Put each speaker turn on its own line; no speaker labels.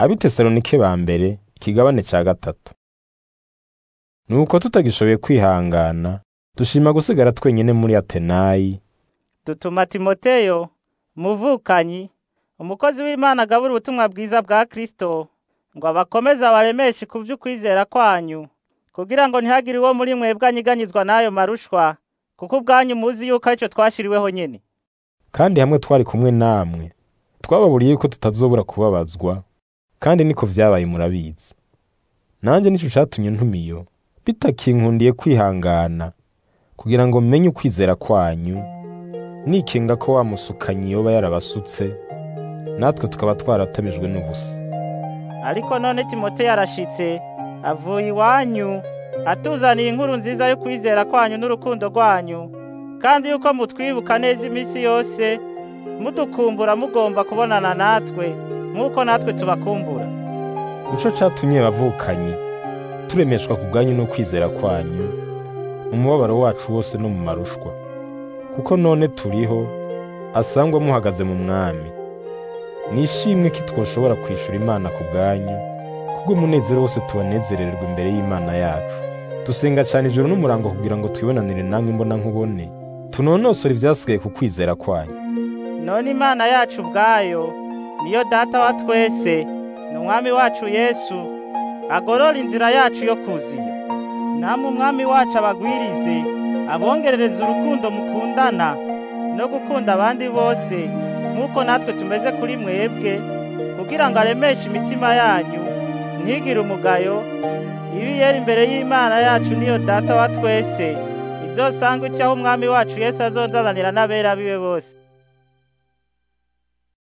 abitesalonike ba mbere ikigabane ca gatatu nuko tutagishoboye kwihangana dushima gusigara twenyene muri atenayi
dutuma timoteyo umuvukanyi umukozi w'imana agabura ubutumwa bwiza bwa kristo ngo abakomeze abaremeshe ku vy'ukwizera kwanyu kugira ngo ntihagire uwo muri mwebwe anyiganyizwa n'ayo marushwa kuko ubwanyu muzi yuko arico twashiriweho nyene
kandi hamwe twari kumwe namwe twababuriye yuko tutazobura kubabazwa kandi niko vyabaye murabizi nanje nico catumye ntumiyo bitakinkundiye kwihangana kugira ngo menye ukwizera kwanyu nikinga ko wa musukanyi yoba yarabasutse natwe tukaba twaratamijwe n'ubusa
ariko none timoteyo arashitse avuye iwanyu atuzaniye inkuru nziza yo kwizera kwanyu n'urukundo rwanyu kandi yuko mutwibuka neza iminsi yose mudukumbura mugomba kubonana natwe nk'uko natwe tubakumbura
nico catumye bavukanyi turemeshwa ku bwanyu no kwizera kwanyu mu mubabaro wacu wose no mu marushwa kuko none turiho asangwa muhagaze mu mwami nishimwe ko twoshobora kwishura imana ku bwanyu kubw'umunezero wose tubanezererwa imbere y'imana yacu dusenga cyane ijoro n'umurango kugira ngo twibonanire namwe imbona nkubone tunonosore ivyasigaye ku kwizera kwanyu
none imana yacu ubwayo niyo data wa twese ni umwami wacu yesu agorora inzira yacu yo kuziyo namwe umwami wacu abagwirize abongerereza urukundo mukundana no gukunda abandi bose nk'uko natwe tumeze kuri mwebwe kugira ngo aremeshe imitima yanyu ntigire umugayo ibi yera imbere y'imana yacu niyo data wa twese izosanga icyaho umwami wacu yesu azonzanira n'abera biwe bose